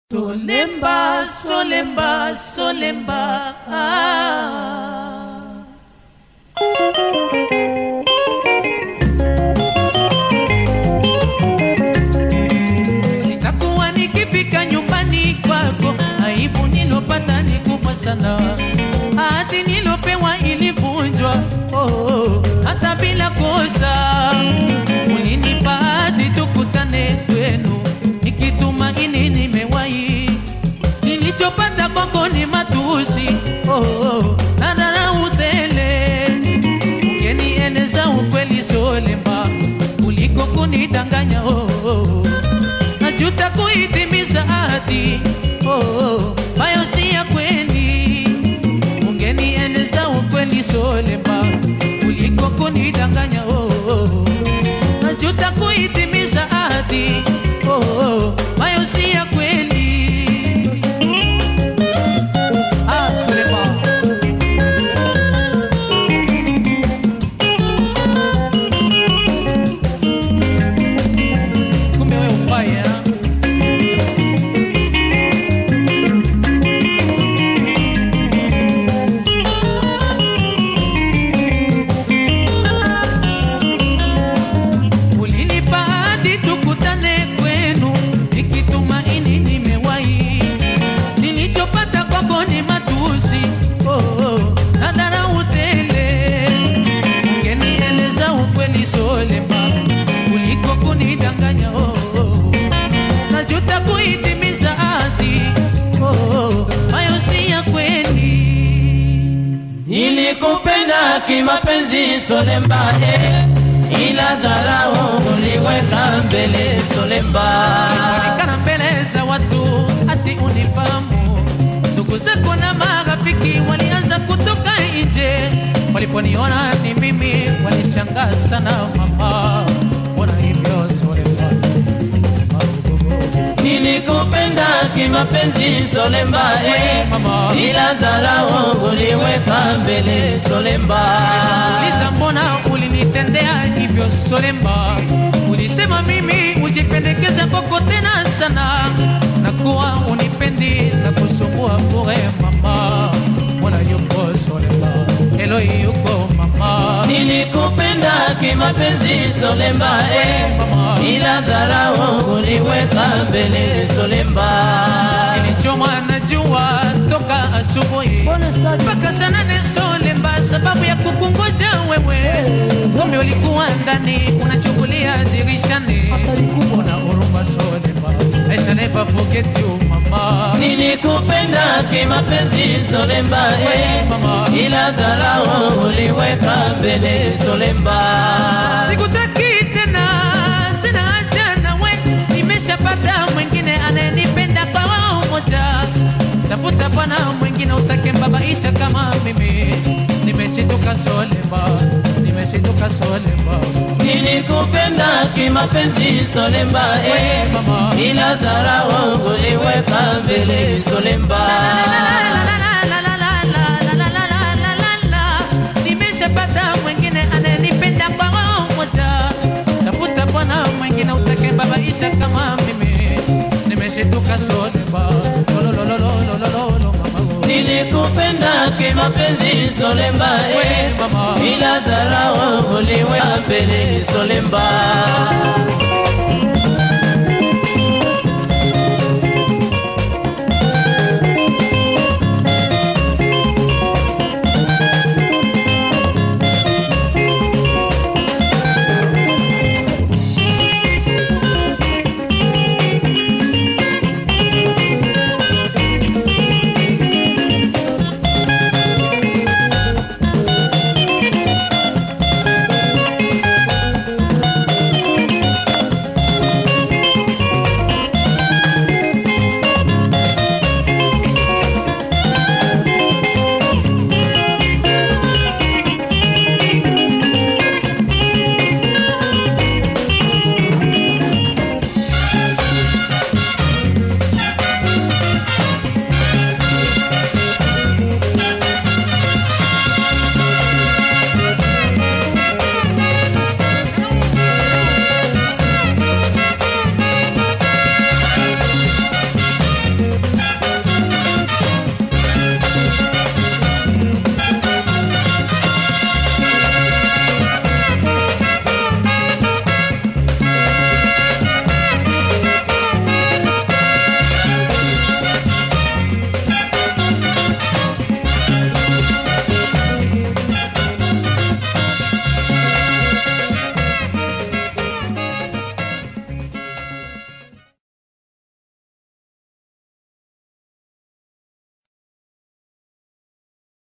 Solemba, solemba, solemba. Ah. Sitakuwa nikifika nyumbani kwako, aibu nilopata ni kubwa sana. Ahadi nilopewa ilivunjwa, oh, oh, hata bila kosa. Ulinipa ahadi tukutane kwenu, nikitumaini nimewahi. Nilichopata kwako ni matusi, oh, oh, na dharau tele. Ungenieleza ukweli solemba kuliko kunidanganya, oh, oh. Najuta kuitimiza ahadi, oh, oh, hayo si ya kweli. Ungenieleza ukweli solemba kuliko kunidanganya, oh, oh. Najuta kuitimiza ahadi, oh, oh, hayo si ya kweli. Ah, Solemba. Kumbe wewe ufai, eh? Ulinipa hadi tukutane kwenu, nikitumaini nimewahi. Nilichopata kwako ni matusi, oh, oh, na dharau tele. Ungenieleza ukweli solemba kuliko kunidanganya, oh, oh. Najuta kuitimiza ahadi, oh, oh, hayo si ya kweli. Nilikupenda kimapenzi Solemba, eh, ila dharau uliweka mbele Solemba. Onekana mbele za watu ati unifahamu. Ndugu zako na marafiki walianza kutoka nje, waliponiona ni mimi walishangaa sana. Mama, mbona hivyo Solemba? Nilikupenda kimapenzi Solemba, eh, Mama. ila dharau uliweka mbele Solemba. Uliza mbona ulinitendea hivyo Solemba? Ulisema mimi ujipendekeza kwako tena sana, na kuwa unipendi na kusumbua bure mama. Mbona yuko Solemba? Helo yuko mama. Nilikupenda kimapenzi Solemba, eh, Mama. ila dharau uliweka mbele Solemba. Nilichomwa na jua toka asubuhi mpaka saa nane Solemba, sababu ya kukungoja wewe. Kumbe ulikuwa ndani unachungulia dirishani. Una huruma Solemba, I shall never forget you mama. Nilikupenda kimapenzi Solemba, eh, Mama. ila dharau uliweka mbele Solemba. Sikutaki tena, sina haja nawe, nimeshapata mwingine anayenipenda kwa wao moja. Tafuta bwana mwingine utake mbabaisha kama mimi. Nimeshituka Solemba, nimeshituka Solemba. Nilikupenda kimapenzi Solemba, eh, Mama. ila dharau uliweka mbele Solemba. Nimeshapata mwingine anayenipenda kwa roho moja. Tafuta bwana mwingine utake babaisha kama mimi. Nimeshituka Solemba, lololololololo mama. Nilikupenda kimapenzi Solemba, eh, Mama. ila dharau uliweka mbele Solemba.